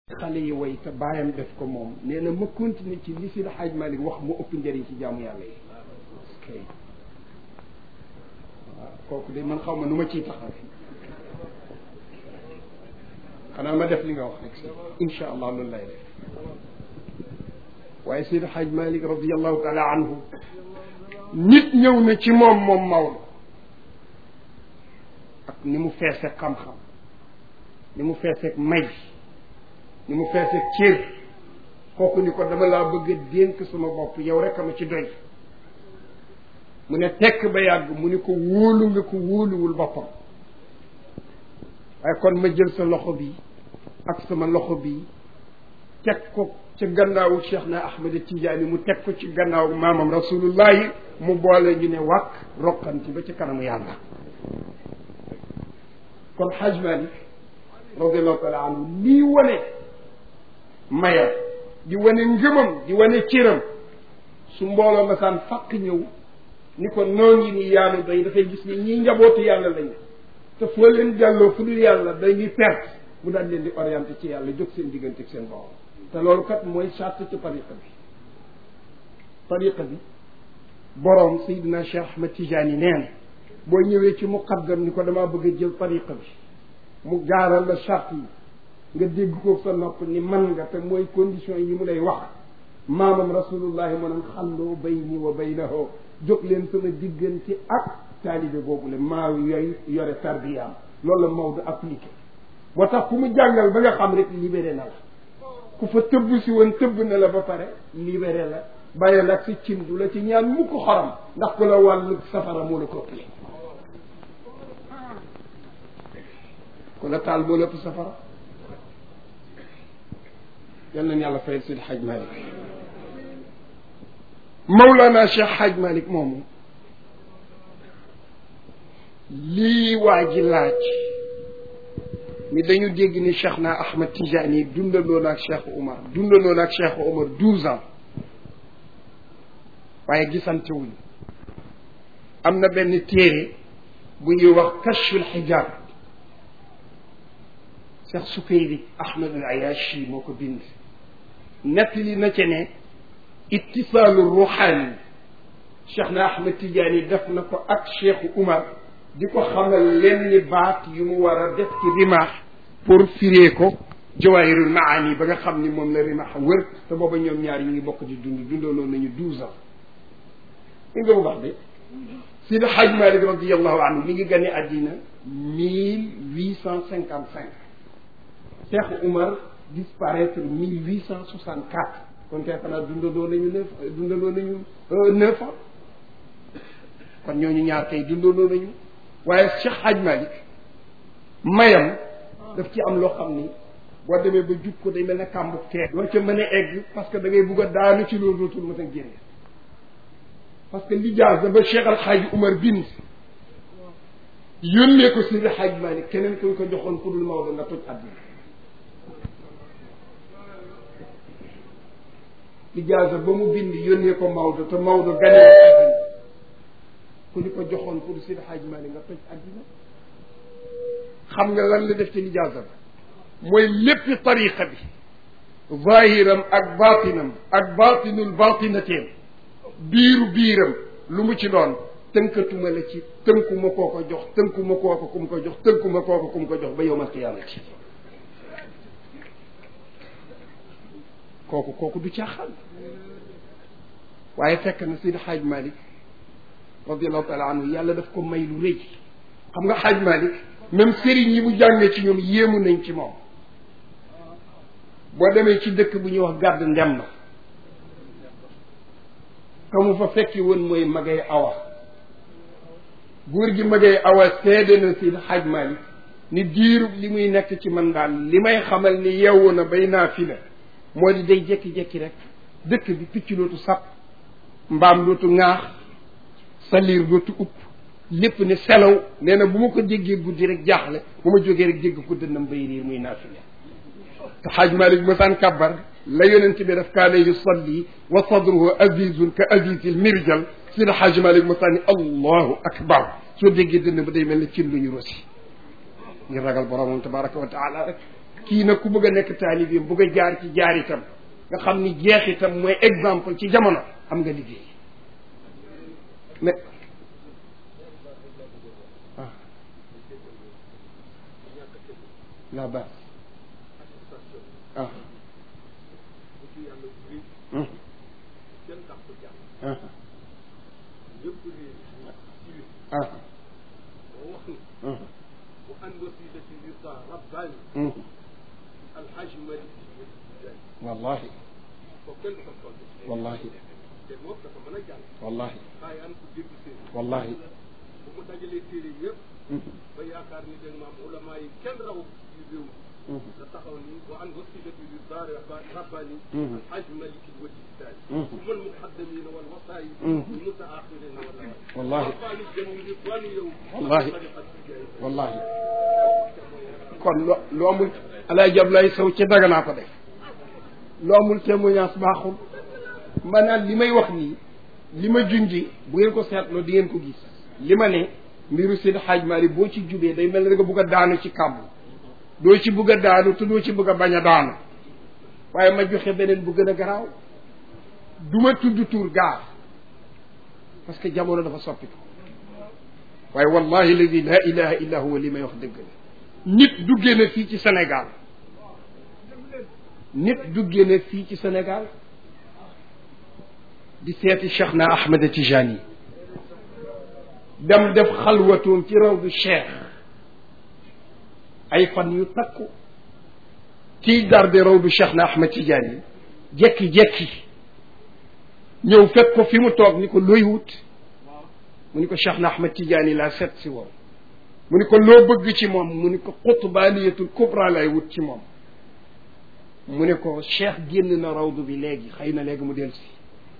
xale yi way te bàyyam def ko moom nee na ma continuer ci li si Xaaj Malik wax mu ëpp njëriñ ci jaamu yàlla yi ok waaw kooku de man xaw ma nu ma ciy taxaw xanaa ma def li nga wax rek si incha allah loolu lay def waaye Seydi Xaaj Malik radiallahu taala anhu nit ñëw na ci moom moom Maodo ak ni mu feeseeg xam-xam ni mu feeseeg may ni mu feeseeg cër kooku ni ko dama laa bëgg a dénk sama bopp yow rek a ma ci doy mu ne tekk ba yàgg mu ni ko wóolu nga ko wóoluwul boppam waaye kon ma jël sa loxo bi ak sama loxo bi teg ko ca gannaawu Cheikh na Ahmed Tidiane mu teg ko ci gannaawu maamam rasulullahi mu boole ñu ne wàkk roqanti ba ci kanamu yàlla kon Haj Malik radiallahu taala anhu lii wane mayam di wane ngëmam di wane cëram su mbooloo masaan fàkk ñëw ni ko noo ngi ni yaanu doy dafay gis ni ñii njabootu yàlla lañu te foo leen delloo fu dul yàlla dañuy perte mu daal leen di orienté ci yàlla jóg seen diggante ak seen borom te loolu kat mooy charte ci tariqa bi tariqa bi boroom Seydina Cheikh Ahmed Tidiane nee na boo ñëwee ci muqaddam ni ko damaa bëgg a jël tariqa bi mu gaaral la charte yi nga dégg ko sa nopp ni man nga te mooy condition yi mu lay wax maamam rasulullahi mu naan xalloo bayni wa baynahu jóg leen sama diggante ak taalibe boobu le maa yooyu yore tarbiyaam loolu la Maodo appliqué moo tax ku mu jàngal ba nga xam rek libéré na la ku fa tëbb si woon tëbb na la ba pare libéré la bàyyi la ak si cin du la ci ñaan mu ko xorom ndax ku la wàllu safara moo la ko ëppale ku la taal moo la ëpp safara yal nañ yàlla fayal Seydi Hadj Malick Mawlana Cheikh Hadj Malick moomu lii waa ji laaj ni dañu dégg ni Cheikh na Ahmed Tijani dundandoo na ak Cheikh Umar dundandoo na ak Cheikh Umar douze ans waaye gisante wuñu am na benn téere bu ñuy wax kashful xijaab Cheikh Sukayri Ahmed al Ayashi moo ko bind nettali na ci ne ittisaalu ruuxaani Cheikh na Ahmed Tijani def na ko ak Cheikh Umar di ko xamal lenn baat yu mu war a def ci rimaax pour firee ko jawaahirul maani ba nga xam ni moom la rimaax wër te booba ñoom ñaar ñu ngi bokk di dund dundaloon nañu douze ans li nga bu baax de Sidi Hadj Malick radiallahu anhu mi ngi gane àddina mille huit cent cinquante cinq Cheikh Umar disparaître mille huit cent soixante quatre kon kay xanaa dundandoo nañu neuf dundandoo nañu neuf ans kon ñooñu ñaar kay dundandoo nañu waaye Cheikh Hadj Malick mayam daf ci am loo xam ni boo demee ba jub ko day mel ne kàmbuk tee doo ca mën a egg parce que da ngay bugg a daanu ci loolu dootul mën a génne parce que lijaasa ba Cheikh Al Hadj Umar bind yónnee ko Seydi Hadj Malick keneen kuñ ko joxoon pour lu Maodo nga toj àddina lijaasa ba mu bind yónnee ko Maodo te Maodo ganee àddina ku ñu ko joxoon pour Seydi Hadj Malick nga toj àddina xam nga lan la def ci lijaasa ba mooy léppi tariqa bi zahiram ak batinam ak batinul batinateem biiru biiram lu mu ci doon tënkatuma la ci tënkuma koo ko jox tënkuma koo ko kum ko jox tënkuma koo ko kum ko jox ba yowmal qiyaamati kooku kooku du caaxaan waaye fekk na Seydi Hadj Malick radiallahu taala anhu yàlla daf ko may lu rëy xam nga Hadj Malick même sëriñ yi mu jàngee ci ñoom yéemu nañ ci moom boo demee ci dëkk bu ñuy wax gàdd ndem na ka mu fa fekki woon mooy magay awa góor gi magay awa seede na si Hadj Malick ni diirub li muy nekk ci man daal li may xamal ni yeewu na bay naa fi la moo di day jekki-jekki rek dëkk bi picc dootu sap mbaam dootu ŋaax saliir dootu upp lépp ne selaw nee na bu ma ko déggee guddi rek jaaxle bu ma jógee rek dégg ko dënnam bay riir muy naafile te xaaj malik masaan kabbar la yonent bi daf kaana yusalli wa sadruhu azizun ka azizil mirjal si la xaaj malik masaan ni allahu akbar soo déggee dënn ba day mel ne cin lu ñu rosi ngir ragal boromam tabaraka wa taala rek kii nag ku bëgg a nekk taalibeem bëgg a jaar ci jaar itam nga xam ni jeex itam mooy exemple ci jamono am nga liggéey mais ah la base ah hum ah ah hum وأن وسيلة الرضا رباني hum الحاج مالك wallahi وكل خطوة wallahi moom dafa mën a jàng wallahi waaye an ko dégg séeréer wallahi bu mu dajalee téere yëpp hum ba yaakaar ni dégg maam ulama yi kenn rawu ci réew mi hum da taxaw ni wa an wasilati rida rabbani Mhm. alhaj malik alwajhi الثاني Mhm. ثم المقدمين والوصايا Mhm. والمتاخرين والله والله. رباني الجميل رضوان يوم والله. طريقة الجاهل. wallahi kon lo lu amul alaay jab lay sow ci daganaa ko def lu amul témoignage baaxul maanaam li may wax nii li ma junji bu ngeen ko seetloo di ngeen ko gis li ma ne mbiru Seydi Hadj Malick boo ci jubee day mel ne da nga bugg a daanu ci kàmb doo ci bugg a daanu te doo ci bugg a bañ a daanu waaye ma joxe beneen bu gën a garaaw du ma tudd tur gaar parce que jamono dafa soppiku waaye wallahi alladi la ilaha illa huwa li may wax dëgg la nit duggee na fii ci Sénégal nit duggee na fii ci Sénégal di seeti Cheikh na Ahmed Tijani dem def xalwatoom ci raw du Cheikh ay fan yu takku kiy garde raw du Cheikh na Ahmed Tijani jekki-jekki ñëw fekk ko fi mu toog ni ko looy wut mu ni ko Cheikh na Ahmed Tidiane laa seet si woon mu ni ko loo bëgg ci moom mu ni ko xutbaaniyatul kubra lay wut ci moom mu ne ko Cheikh génn na rawdu bi léegi xëy na léegi mu del si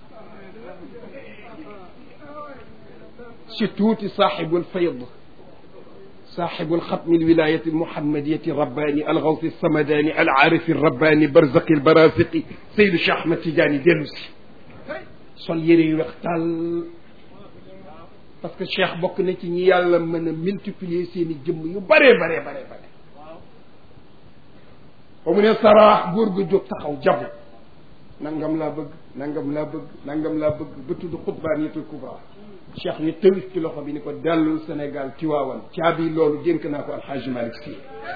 si tuuti saaxibul fayd صاحب الختم الولاية المحمدية الرباني الغوث الصمداني العارف الرباني برزق البرازق سيد الشيخ أحمد تجاني ديلوسي sol yére yu weex tàll parce que cheikh bokk na ci ñi yàlla mën a multiplier seen i jëmm yu bare bare bare bare ba mu ne saraax góor gu jóg taxaw jabu nangam laa bëgg nangam laa bëgg nangam laa bëgg ba tudd xutbaaniyatul kubra cheikh ni tëwit ci loxo bi ni ko dellul Sénégal Tiwaawan caabi loolu dénk naa ko alxaaji Malick Sy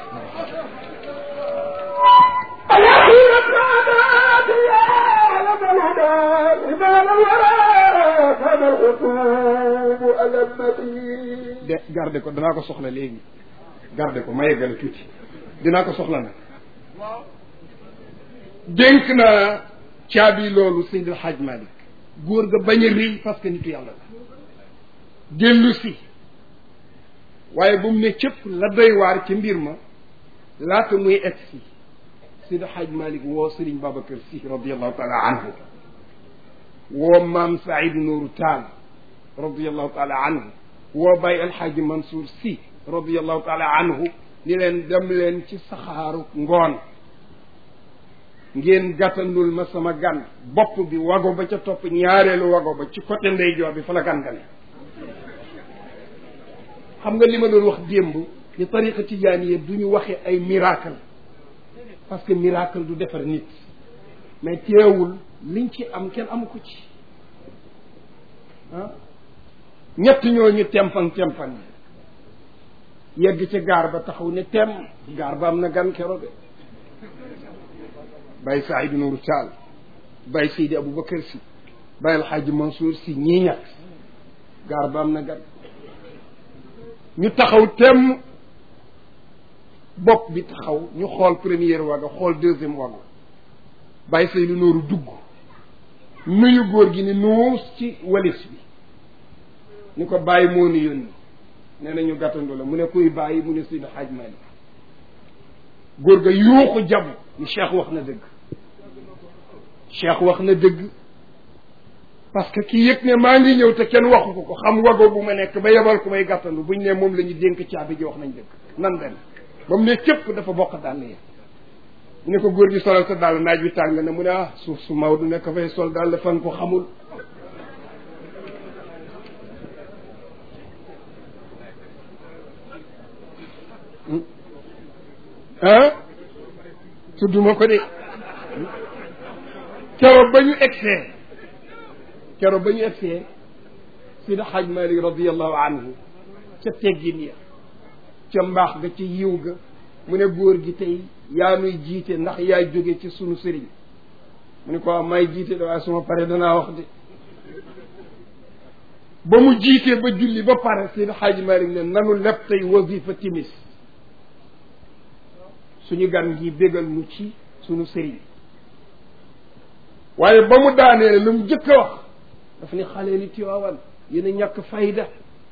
de garde ko danaa ko soxla léegi garde ko ma yeggale tuuti dinaa ko soxla nag dénk naa caabi loolu Seydi El Hadj Malick góor ga bañ a rëy parce que nitu yàlla la dellu si waaye bu mu ne cëpp la doy waar ci mbir ma laata muy egg si Seydi El Hadj Malick woo Serigne Babacar Sy radiallahu taala anhu woo maam Saïd Nourou Tall radiallahu taala anhu woo Baye El Hadj Mansour Sy radiallahu taala anhu ni leen dem leen ci saxaaru ngoon ngeen gàttandul ma sama gan bopp bi wago ba ca topp ñaareelu wago ba ci côté ndeyjoor bi fa la gan gane xam nga li ma doon wax démb ni tariqa tijaaniya du ñu waxe ay miracle parce que miracle du defar nit mais teewul liñ ci am kenn amu ko ci ah ñett ñooñu tempang tempang yegg ca gaar ba taxaw ne tem gaar ba am na gan keroog Baye Saïdou Nourou Tall Baye Seydi Aboubacar si Baye Alxaaji Mansour si ñii ñett gaar ba am na gan ñu taxaw tem bopp bi taxaw ñu xool première waga xool deuxième waga Baye Seydou Nourou dugg nuyu góor gi ni nuus ci walis bi ni ko bàyyi moo ni yónni nee na ñu gàttandu la mu ne kuy bàyyi mu ne Seydi Hadj Malick góor ga yuuxu jabu ni cheikh wax na dëgg cheikh wax na dëgg parce que kii yëg ne maa ngi ñëw te kenn waxu ko ko xam wago bu ma nekk ba yebal ku may gàttandu buñ ne moom la ñu dénk caabi ji wax nañ dëgg nan dem ba mu ne cëpp dafa bokk dàll yi mu ne ko góor gi solal sa dàll naaj wi tàng na mu ne ah suuf su Maodo nekk fay sol dàll fan ko xamul ah tudduma ko de keroog ba ñu egsee keroog ba ñu egsee Sidi Xaaj Malik radiallahu anhu ca teggin ya ca mbaax ga ca yiw ga mu ne góor gi tey yaa nuy jiite ndax yaa jóge ci sunu sëriñ mu ne ko waaw may jiite de waaye suma pare danaa wax de ba mu jiitee ba julli ba pare Seydi Xaaji Malik ne nanu leb tey wasifa timis suñu gan gi bégal nu ci sunu sëriñ waaye ba mu daanee lu mu jëkk a wax daf ni xale li Tiwaawan yéen a ñàkk fayda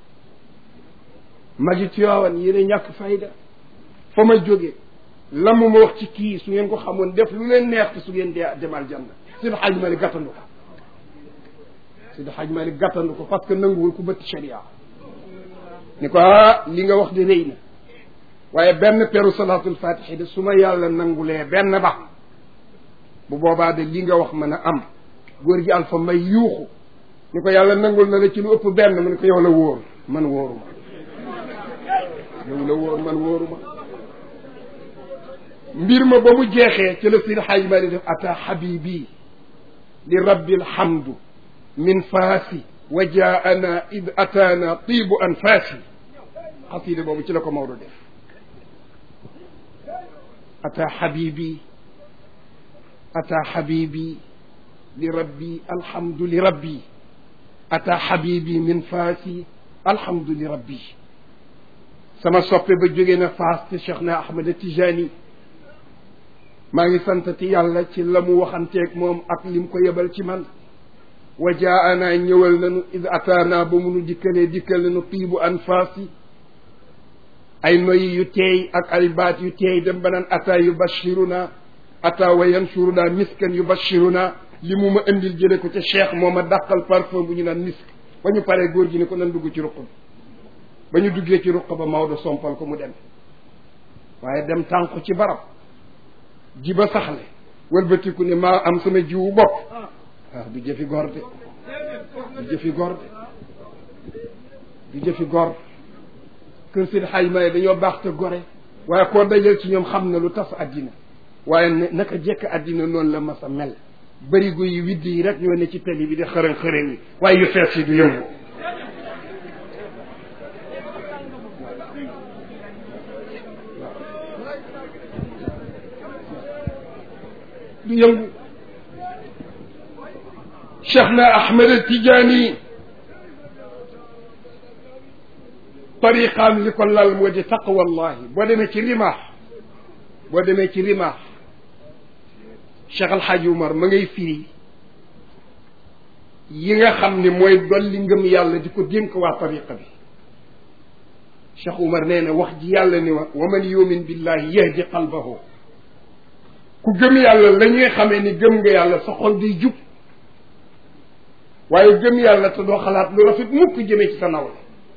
magi Tiwaawan yéen a ñàkk fayda fa ma jóge la mu ma wax ci kii su ngeen ko xamoon def lu leen neex te su ngeen dee demal janna Seydi Xaaji Malik gàttandu ko Seydi Xaaji Malik gàttandu ko parce que nanguwul ku bëtt sharia ni ko ah li nga wax di rëy na waaye benn peru salaatul fatihi de su ma yàlla nangulee benn ba bu boobaa de li nga wax mën a am góor gi alfa may yuuxu ni ko yàlla nangul na la ci lu ëpp benn mu ne ko yow la wóor man wóoruma yow la wóor man wóoruma mbir ma ba mu jeexee ci la Seydi Xaaji Malik def ata habibi li rabbi alhamdu min faasi wa jaana id ataana tiibu anfaasi xasida boobu ci la ko Maodo def ata habibi ata habibi li rabbi alhamdu li rabbi ata habibi min faasi alhamdu li rabbi sama soppe ba jóge na faas te Cheikh na Ahmad Tijani maa ngi santati yàlla ci la mu waxanteeg moom ak lim ko yebal ci man wa jaana ñëwal nañu id ataana ba munu dikkalee dikkal nañu tiibu anfaasi ay noyi yu teey ak ay baat yu teey dem ba naan ata yubashiruna ata wa yansuruna miskan yubashiruna li mu ma indil jële ko ca cheikh moo ma dàqal parfum bu ñu naan misk ba ñu paree góor gi ne ko nan dugg ci ruq bi ba ñu duggee ci ruq ba Maodo sompal ko mu dem waaye dem tànku ci barab ji ba saxle wëlbatiku ne maa am sama jiwu bopp waaw du jëfi gor de du jëfi gor de du jëfi gor kër Seydi Xaaj Maalik dañoo baax te gore waaye koo dajal ci ñoom xam na lu tas àddina waaye ne naka jekk àddina noonu la mas a mel bërigo yi widd yi rek ñoo ne ci tali bi di xërën xërën yi waaye yu fees yi du yëngu du yëngu cheikh na ahmed tijaani tariqaam li ko lal moo di taqwallahi boo demee ci rimaax boo demee ci rimaax cheikh alxaaji umar ma ngay firi yi nga xam ne mooy dolli ngëm yàlla di ko dénk waa tariqa bi cheikh umar nee na wax ji yàlla ni wa wa man yumin billahi yahdi qalbahu ku gëm yàlla la ñuy xamee ni gëm nga yàlla sa xol day jub waaye gëm yàlla te doo xalaat lu rafet mukk jëmee ci sa nawle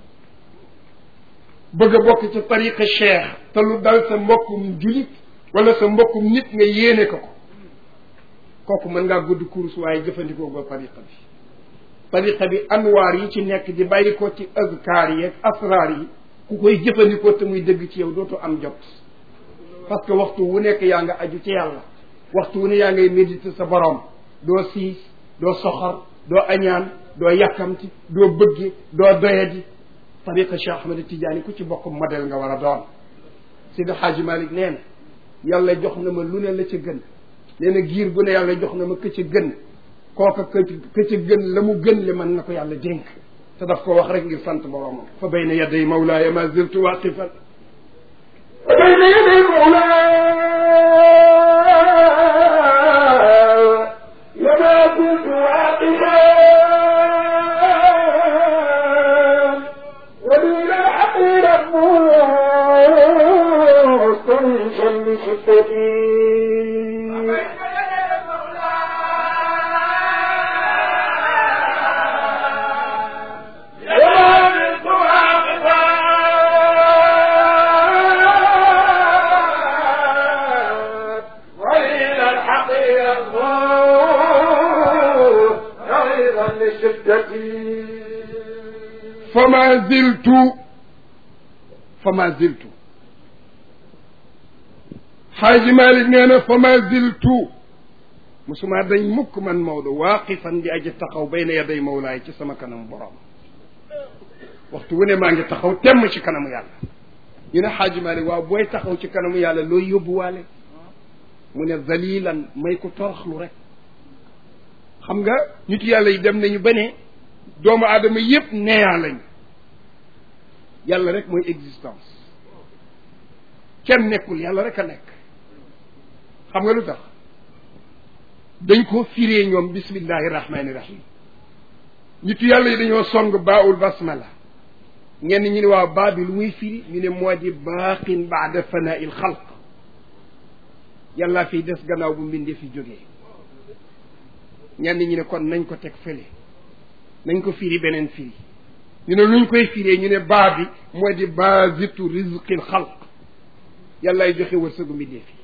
bëgg a bokk ci tariqa cheikh te lu dal sa mbokkum julit wala sa mbokkum nit nga yéene ko ko kooku mën ngaa gudd course waaye jëfandikoo ko tariqa bi tariqa bi anwaar yi ci nekk di bàyyi ko ci azkaar yi ak asraar yi ku koy jëfandikoo te muy dëgg ci yow dootoo am jot parce que waxtu wu nekk yaa nga aju ci yàlla waxtu wu ne yaa ngay méditer sa borom doo siis doo soxor doo añaan doo yàkkamti doo bëgge doo doyadi tariqa Cheikh Ahmed Tidiane ku ci bokk modèle nga war a doon Seydi Hadji Malick nee na yàlla jox na ma lu ne la ca gën nee na giir gu ne yàlla jox na ma ka ca gën kooka ka ka ca gën la mu gën le mën na ko yàlla dénk te daf ko wax rek ngir sant boromam fa bayna yaday mawlaaya ma ziltu waqifan وبين يدي مولاي لما كنت واقفا وبين الحقير مستنشا لشدتي لما كنت واقفا وإلى الحقير أيضا لشدتي fama ziltu fama ziltu xaaji malik nee na fa ma ziltu musuma dañ mukk man Maodo waaqifan di aji taxaw bayna yaday mawlaay ci sama kanam borom waxtu wu ne maa ngi taxaw temm ci kanamu yàlla ñu ne xaaji malik waaw booy taxaw ci kanamu yàlla looy yóbbuwaale mu ne zalilan may ko toroxlu rek xam nga nit yàlla yi dem nañu ba ne doomu aadama yépp neeyaa lañ yàlla rek mooy existence kenn nekkul yàlla rek a nekk xam nga lu tax dañ ko firee ñoom bismillahi rahmani rahim nitu yàlla yi dañoo song baawul basmala ñenn ñi ne waaw baa bi lu muy firi ñu ne moo di baaqin baada fanaa il xalq yàllaa fiy des gannaaw bu mbindee fi jógee ñenn ñi ne kon nañ ko teg fële nañ ko firi beneen firi ñu ne luñ koy firee ñu ne baa bi moo di baasitu rizqil xalq yàllaay joxe wërsëgu mbindee fi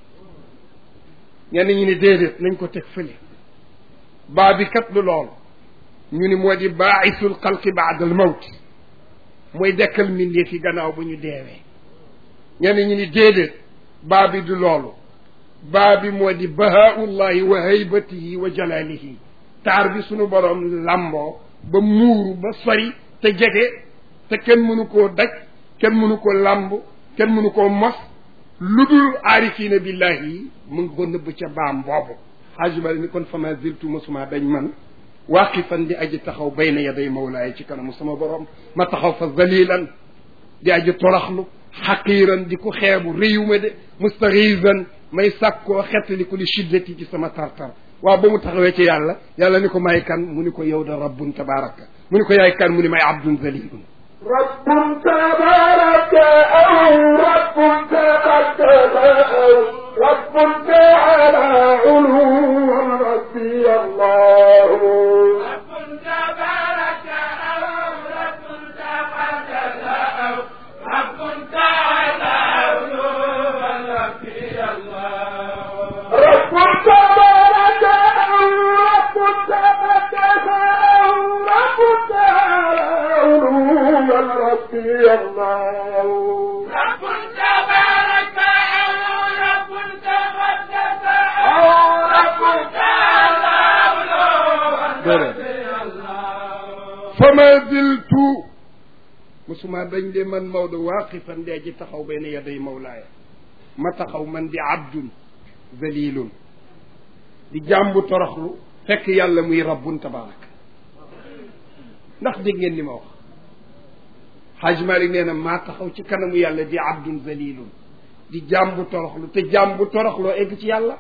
ñenn ñi ne déedéet nañ ko teg fële baa bi kat lu lool ñu ni moo di baaisul xalqi baada al mawt mooy dekkal mbindee fi gannaaw bu ñu deewee ñenn ñi ni déedéet baa bi du loolu baa bi moo di bahaullahi wa haybatihi wa jalalihi taar bi sunu borom lamboo ba muuru ba sori te jege te kenn mënu koo daj kenn mënu ko lamb kenn mënu koo mos lu dul aarifiina billahi yi mu ngi ko nëbb ca baam boobu xaajumale ni kon fama ziltu mosuma dañ man waaqifan di aji taxaw bayna yaday mawlaay ci kanamu sama borom ma taxaw fa zalilan di aji toraxlu xaqiiran di ko xeebu réyuma de mustaxiisan may sàkkoo xettaliku li shiddati ci sama tartar waaw ba mu taxawee ci yàlla yàlla ni ko may kan mu ni ko yow da rabbun tabaraka mu ni ko yaay kan mu ni may abdun zalilun رب تبارك أو رب تقدس أو رب تعالى علو ربي الله رب تبارك أو رب تقدس أو رب تعالى علوا ربي الله رب تبارك أو رب تقدس أو رب تعالى علو ربي الله رب تبارك أو رب تقدس أو رب تعالى علوا ربي الله fama ziltu musuma dañ de man Maodo waaqifan di aji taxaw bayna yaday mawlaaya ma taxaw man di abdun zalilun di jàmbu toroxlu fekk yàlla muy rabbun tabaraka ndax dégg ngeen li ma wax xaaj Malik nee na maa taxaw ci kanamu yàlla di abdun zalilun di jàmbu toroxlu te jàmbu toroxloo egg ci yàlla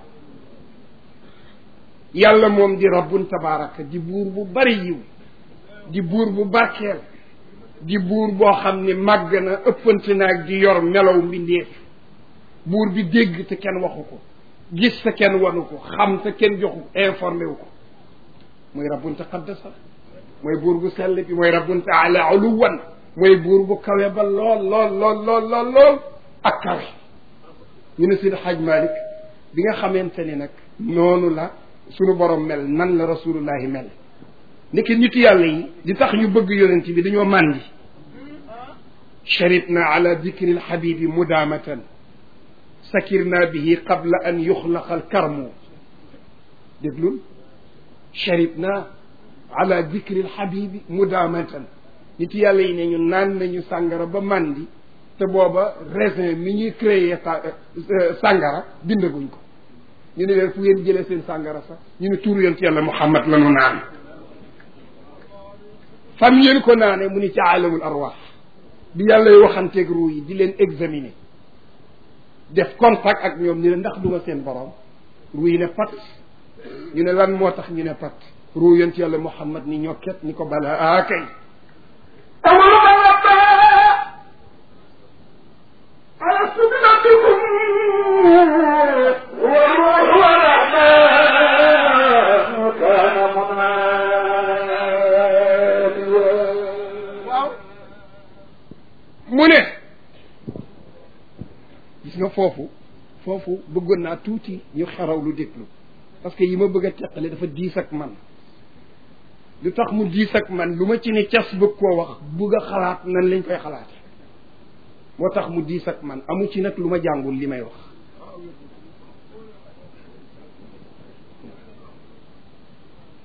yàlla moom di rabbun tabaraka di buur bu bari yiw di buur bu barkeel di buur boo xam ne màgg na ëppante naag di yor melaw mbindeef buur bi dégg te kenn waxu ko gis te kenn wanu ko xam te kenn joxu informé wu ko mooy rabbun taqaddasa mooy buur bu sell bi mooy rabbun taala uluwan mooy buur bu kawe ba lool lool lool lool lool lool ak kawe ñu ne Seydi Hadj Malick bi nga xamante ni nag noonu la sunu borom mel nan la rasulullahi mel niki nitu yàlla yi di tax ñu bëgg yonent bi dañoo màndi sharibna ala dikri alxabibi mudaamatan sakirna bihi qabla an yuxlaqa alkarmu déglul sharibna ala dikri alxabibi mudaamatan nitu yàlla yi ne ñu naan nañu sàngara ba màndi te booba raisin mi ñuy créé sàngara bindaguñ ko ñu ne leen fu ngeen jëlee seen sàngara sax ñu ne tuuru yonent yàlla muhammad la nu naan fam ngeen ko naane mu ni ci aalamul arwaax bi yàlla y waxanteeg ruu yi di leen examiner def contact ak ñoom ñu ne ndax duma seen borom ruu yi ne pat ñu ne lan moo tax ñu ne pat ruu yonent yàlla muhammad ni ñokket ni ko bala ah kay ألست بربكم والروح والرحمن كان مناديا mu ne gis nga foofu foofu bëggoon naa tuuti ñu xaraw lu déglu parce que yi ma bëgg a teqale dafa diis ak man lu tax mu diis ak man lu ma ci ne cas bëgg koo wax bëgg a xalaat nan lañ koy xalaate moo tax mu diis ak man amu ci nag lu ma jàngul li may wax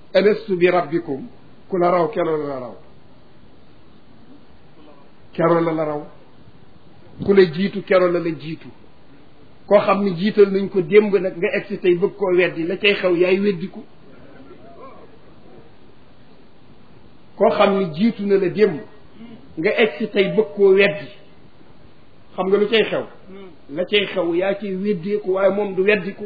alastu bi rabbikum ku la raw kero la la raw kero la la raw ku la jiitu kero la la jiitu koo xam ni jiital nañ ko démb nag nga egsi tey bëgg koo weddi la cay xew yaay weddiku koo xam ni jiitu na la démb nga egsi tey bëgg koo weddi xam nga lu cay xew la cay xew yaa cay weddeeku waaye moom du weddiku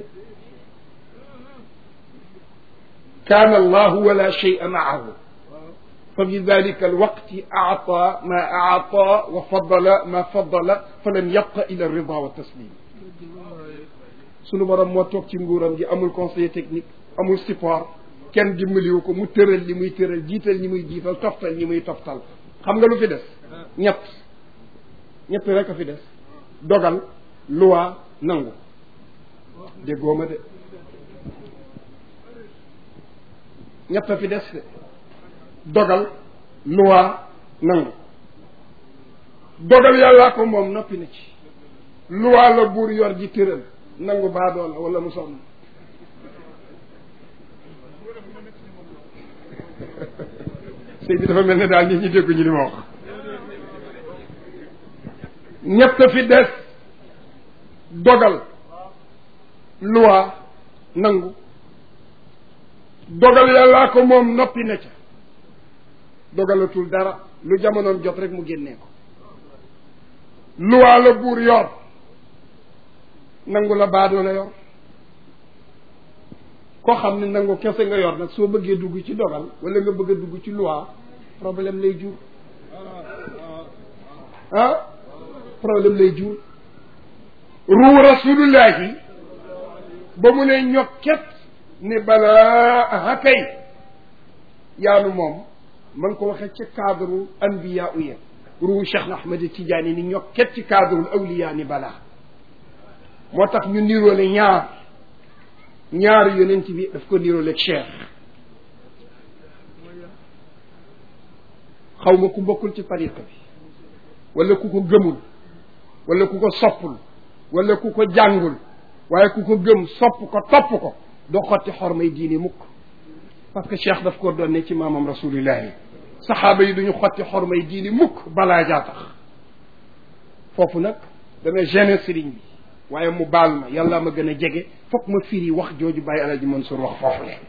kaana allahu wala shay'a maahu fa bi dalika alwaqti aata ma aata wa fadala ma fadala fa lam yabqa ila rida wa taslim sunu borom moo toog ci nguuram gi amul conseiller technique amul support kenn dimbaliwu ko mu tëral li muy tëral jiital ñi muy jiital toftal ñi muy toftal xam nga lu fi des ñett ñett rek a fi des dogal loi nangu déggoo ma de ñett a fi des de dogal loi nangu dogal yàllaa ko moom noppi na ci loi la buur yor ji tëral nangu baadoo la wala mu sonn sëy bi dafa mel ne daal nit ñi dégguñu li ma wax ñett fi des dogal loi nangu dogal yàllaa ko moom noppi na ca dogalatul dara lu jamonoom jot rek mu génnee ko loi la buur yor nangu la baadoo la yor koo xam ne nangu kese nga yor nag soo bëggee dugg ci dogal wala nga bëgg a dugg ci loi problème lay jur ah problème lay jur ruu rasulullahi ba mu ne ñokket ne balaa aha kay yaanu moom ma ngi ko waxee ci cadre anbiya uye ruu Cheikh na Ahmed Tidiane ni ñokket ci cadre awliya ni balaa moo tax ñu niroole ñaar ñaar yonent bi daf ko niroole Cheikh xaw ma ku bokkul ci tariqa bi wala ku ko gëmul wala ku ko soppul wala ku ko jàngul waaye ku ko gëm sopp ko topp ko doo xotti xormay diini mukk parce que cheikh daf ko doon ne ci maamam rasulillahi saxaaba yi duñu xotti xormay diini mukk balaa jaa tax foofu nag dana gêné sëriñ bi waaye mu baal ma yàlla ma gën a jege foog ma firi wax jooju bàyyi alaji Mansour wax foofu le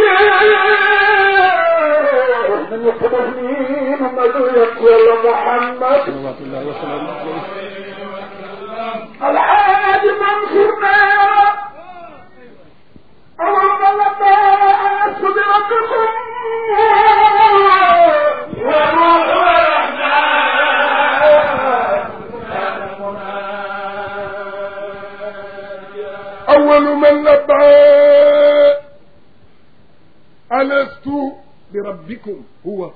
من يقبلني محمد يقول محمد salawatullahi wasalaamu alayhi الحاج منصورنا اللهم لما أنست بربكم وروح أول من لبى ألست بربكم هو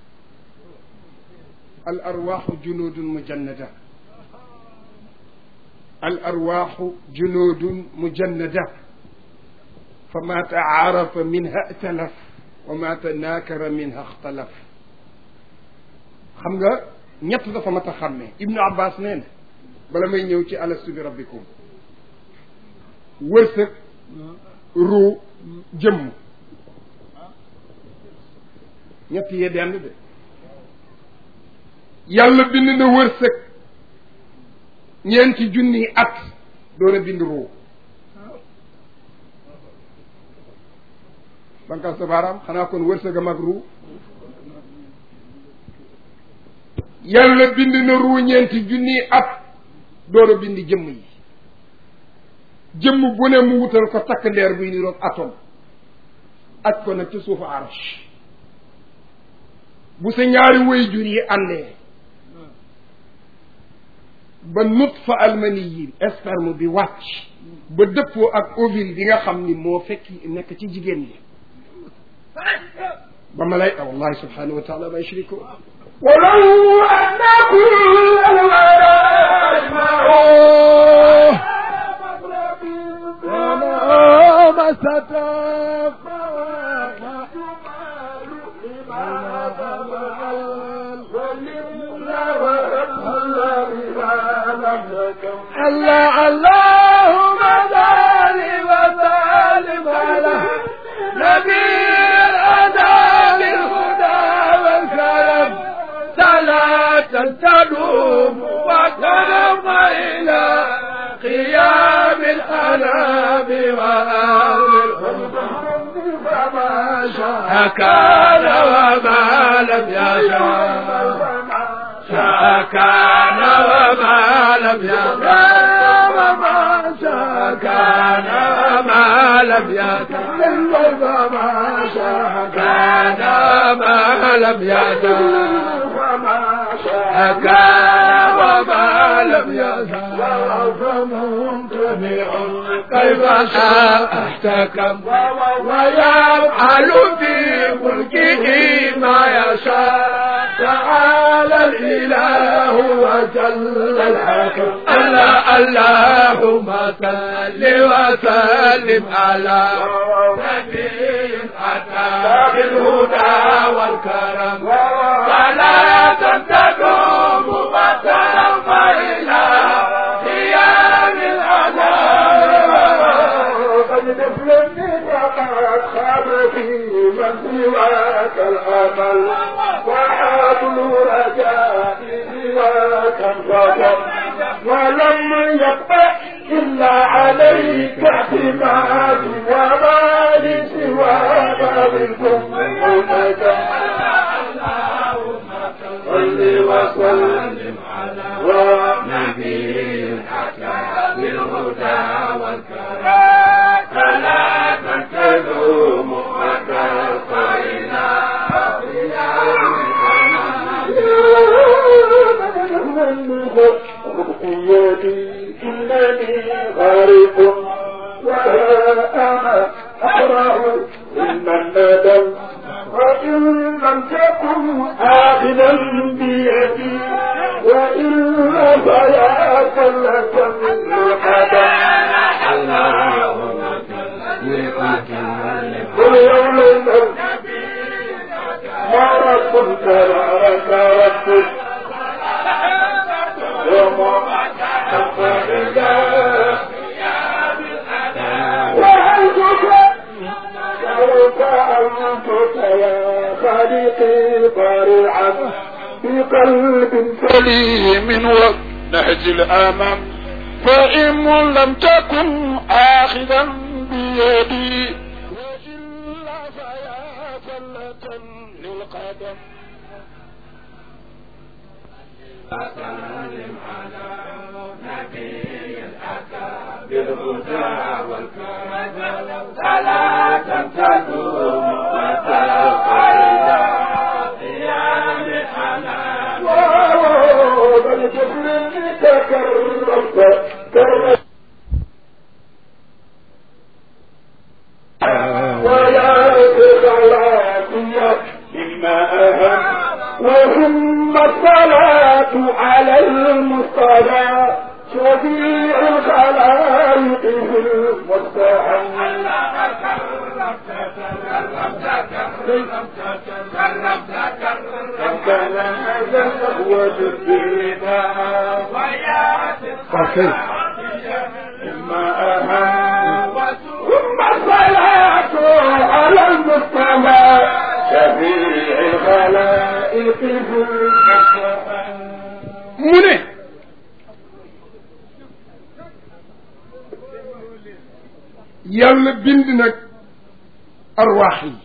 الأرواح جنود مجندة الأرواح جنود مجندة فما تعارف منها ائتلف وما تناكر منها اختلف xam nga ñett dafa mat a xàmmee Ibnu Abbas nee na bala may ñëw ci alastu bi rabbikum wërsëg ruu jëmm ñett yee dend de yàlla bind na wërsëg ñeenti junniy at door a bind ruu banqal sa baaraam xanaa kon wërsëg a mag ruu yàlla bind na ruu ñeenti junniy at door a bind jëmm yi jëmm bu ne mu wutal ko takk ndeer buy niroog atome aj ko nag ci suufu arsh bu sa ñaari way jur yi àndee ba nutfa almani yi sperme bi wàcc ba dëppoo ak ovule bi nga xam ni moo fekk nekk ci jigéen bi ba ma lay wallahi subhanahu wa taala ma yushrikun ولو أن كل الورى أجمعوا ما ستف الله اللهم صل وسلم على نبي تدوم وتدوم إلى قيام الأنام وأهل فما شاء كان وما لم يشاء شاء كان وما لم يشاء وما شاء كان وما لم يكن وما شاء كان وما لم يكن وما شاء كان وما لم يكن فممتنع كيف شاء احتكم ويفعل في ملكه ما يشاء تعالى الاله وجل الحكم الله اللهم صل وسلم على نبي اتى بالهدى والكرم صلاة تدوم وترم الى قيام الأذان فقد خاب في من سواك الامل وحبل رجائي سواك انفضل ولم يبق الا عليك اعتماد وما لي سوى بابكم هناك صل وسلم على نبي حكى بالهدى والكرم فلا تدوم وترقينا رقيتي إنني غارق وها أنا أقرأ إن الندم وإن لم تكن آخذا بيدي وإلا فيا كلة القدم قل يوم الموت ما رب تبارك رب يوم وأنتك سوف أنتك يا خالقي طارعا في قلب سليم ونهج الأمام فإن لم تكن آخذا بيدي وإلا فيا فلة للقدم وسلم على نبي الأتى بالهدى والكرم صلاة تدوم وتبقى إلى قيام الأنام بل جبل تكرمت كرمت ويا خلاتي مما أهم وهم الصلاة على المصطفى شفيع الخلائق في المستحيل ثم الصلاة على المصطفى شفيع الخلائق في المستحيل mu ne yàlla bind nag arwaax yi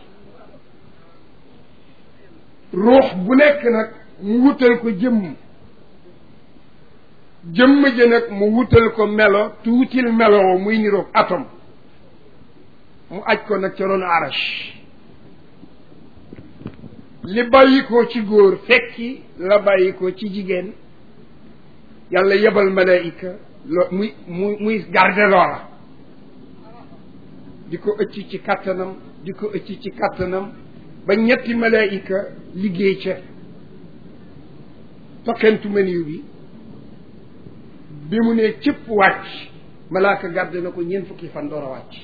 ruux bu nekk nag mu wutal ko jëmm jëmm ji nag mu wutal ko melo tuutil melo muy niroog atom mu aj ko nag ca roon arash li bàyyi ko ci góor fekki la bàyyi ko ci jigéen yàlla yebal malaayika lo muy muy muy garde loola di ko ëcc ci kattanam di ko ëcc ci kattanam ba ñetti malaayika liggéey ca tokkentu meniw bi bi mu ne cëpp wàcc malaaka garde na ko ñeent fukki fan door a wàcc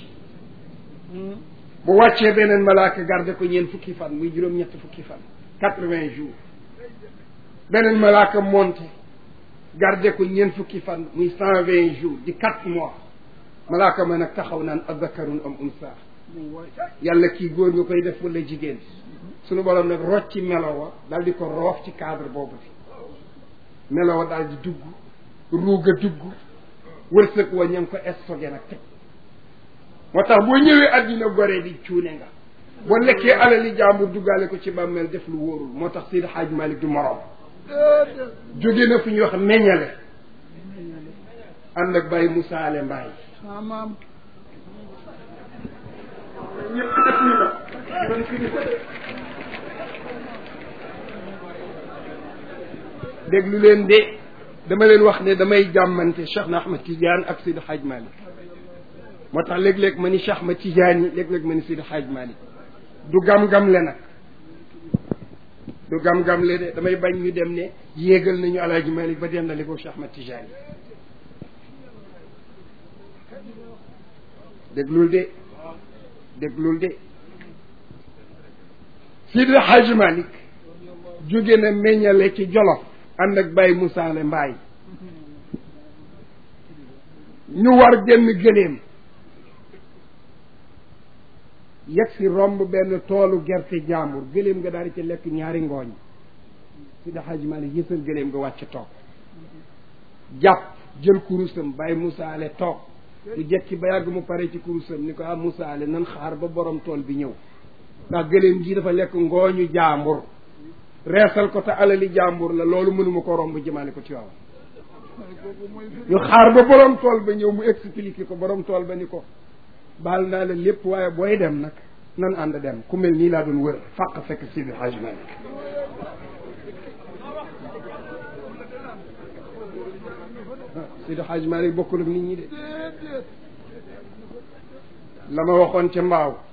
bu wàccee beneen malaaka garde ko ñeent fukki fan muy juróom-ñetti fukki fan quatre-vingts jours beneen malaaka monté garde ko ñeent fukki fan muy cent vingt jours di quatre mois malaaka ma nag taxaw naan azakarun am unsa yàlla kii góor nga koy def wala jigéen sunu borom nag rocc ci melo wa dal di ko roof ci cadre boobu fi melaw daal di dugg ruuga dugg wërsëg wa ña ngi ko stocké nag teg moo tax boo ñëwee àddina gore di cuune nga boo lekkee alali jàmbur duggaale ko ci bàmmeel def lu wóorul moo tax Seydi Hadj Malick du moroom jóge na fu ñuy wax meññale ànd ak Baye Moussa Ale Mbaye maam ñëpp def ñu na ñoom fi ñu ko def déglu leen de dama leen wax ne damay jàmmante Cheikh na Ahmad Tidiane ak Seydi Hadj Malick moo tax léeg-léeg ma ni Cheikh Ahmad Tidiane yi léeg-léeg ma ni Seydi Hadj Malick du gam-gam le nag du gam-gam le de damay bañ ñu dem ne yéegal nañu Alaaji Malick ba dem na li ko Cheikh Ahmad Tidiane yi déglul de déglul de Seydi Hadj Malick jóge na meññale ci Jolof ànd ak Baye Moussa Le Mbaye ñu war genn gëléem yegg si romb benn toolu gerte jaambur gëléem nga daal di ci lekk ñaari ngooñ si da Hadj Malick yësal gëléem nga wàcc toog jàpp jël kurusam Baye Moussa Ale toog mu jekki ba yàgg mu pare ci kurusam ni ko ah Moussa Ale nan xaar ba borom tool bi ñëw ndax gëléem gi dafa lekk ngooñu jaambur reesal ko te alali jàmbur la loolu mënuma ko romb jëmaale ko ci waaw ñu xaar ba borom tool ba ñëw mu expliqué ko borom tool ba ni ko baal naa la lépp waaye booy dem nag nan ànd dem ku mel nii laa doon wër fàq fekk Sidi Hadj Malick Sidi Hadj Malick bokkul ak nit ñi de la ma waxoon ca mbaaw